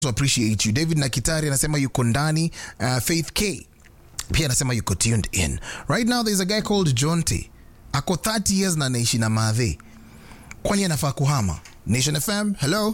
to appreciate you. David Nakitari anasema yuko ndani. Uh, Faith K pia anasema yuko tuned in. Right now there's a guy called Jonte. Ako 30 years na anaishi na madhe. Kwani anafaa kuhama? Nation FM, hello.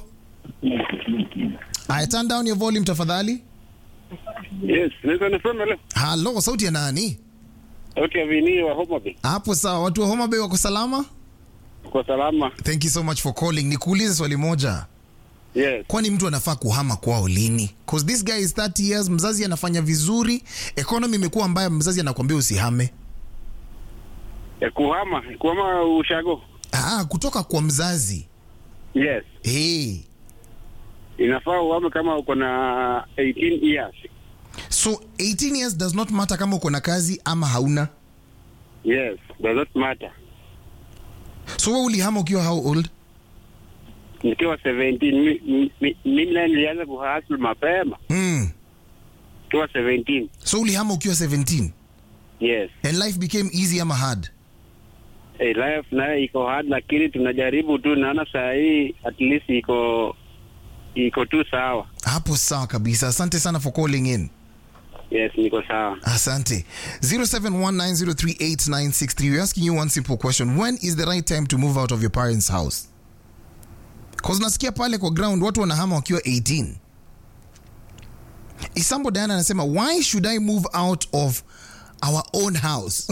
I turn down your volume tafadhali. Yes, naweza nisema leo. Hello, sauti ya nani? Okay, Vini wa Homa Bay. Hapo sawa, watu wa Homa Bay wako salama? Kwa salama. Thank you so much for calling. Nikuulize swali moja. Yes. kwani mtu anafaa kuhama kwao lini? Cause this guy is 30 years, mzazi anafanya vizuri, economy imekuwa mbaya, mzazi anakuambia usihame. Ya kuhama, kuhama ushago. Ah, kutoka kwa mzazi Yes. hey. Inafaa uhame kama uko na 18 years. So 18 years does not matter kama uko na kazi ama hauna. Yes, does not matter. So wewe ulihama ukiwa how old? Nikiwa 17 mi- mi- mi- mimi naye nilianza kuhustle mapema. Mm. Nikiwa 17. So ulihama ukiwa 17 Yes. and life became easy ama hard? Hey, life naye iko hard lakini tunajaribu tu, naona saa hii at least iko iko tu sawa. Hapo sawa kabisa. Asante sana for calling in. Yes, niko sawa. Asante. 0719038963. We're asking you one simple question. When is the right time to move out of your parents' house? Cause nasikia pale kwa ground watu wanahama wakiwa 18. Isambo Diana anasema why should I move out of our own house?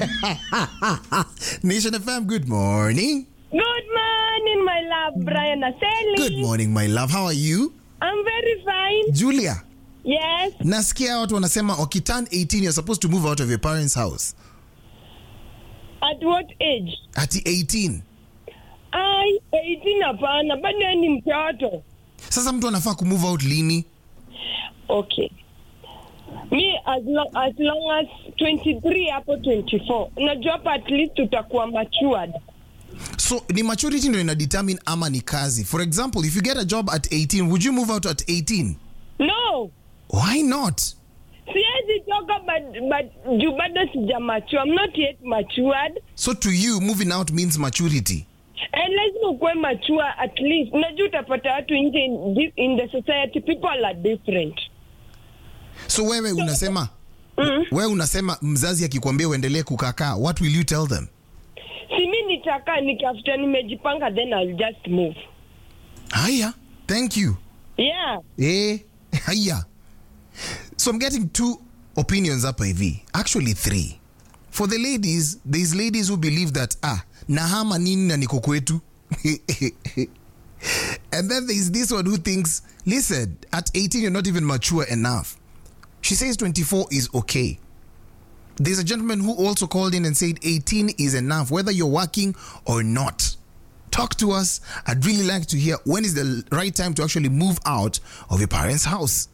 Nation FM, good morning. Good morning, my love, Brian Aseli. Good morning, my love. How are you? I'm very fine. Julia, Yes. nasikia watu wanasema wakiturn 18 you're supposed to move out of your parents' house. At what age? Ati 18. I 18 hapana, bado yeye ni mtoto. Sasa mtu anafaa kumove out lini? Okay. Me as long, as long as 23 hapo 24. Unajua hapa at least tutakuwa matured. So ni maturity ndio ina determine ama ni kazi. For example, if you get a job at 18, would you move out at 18? No. Why not? Siwezi toka but, but juu bado sija mature. I'm not yet matured. So to you, moving out means maturity. And lazima ukuwe mature at least. Unajua utapata watu nje in, thi- in the society people are different. So wewe unasema wewe unasema mzazi akikwambia uendelee kukakaa, what will you tell them? si mi nitakaa nikafuta nimejipanga then I'll just move Haya, thank you. yeah Eh, haya. So I'm getting two opinions hapa hivi. Actually three. For the ladies, there's ladies who believe that ah, nahama nini na niko kwetu. and then there's this one who thinks, listen, at 18 you're not even mature enough. She says 24 is okay. There's a gentleman who also called in and said 18 is enough, whether you're working or not. Talk to us. I'd really like to hear when is the right time to actually move out of your parents' house.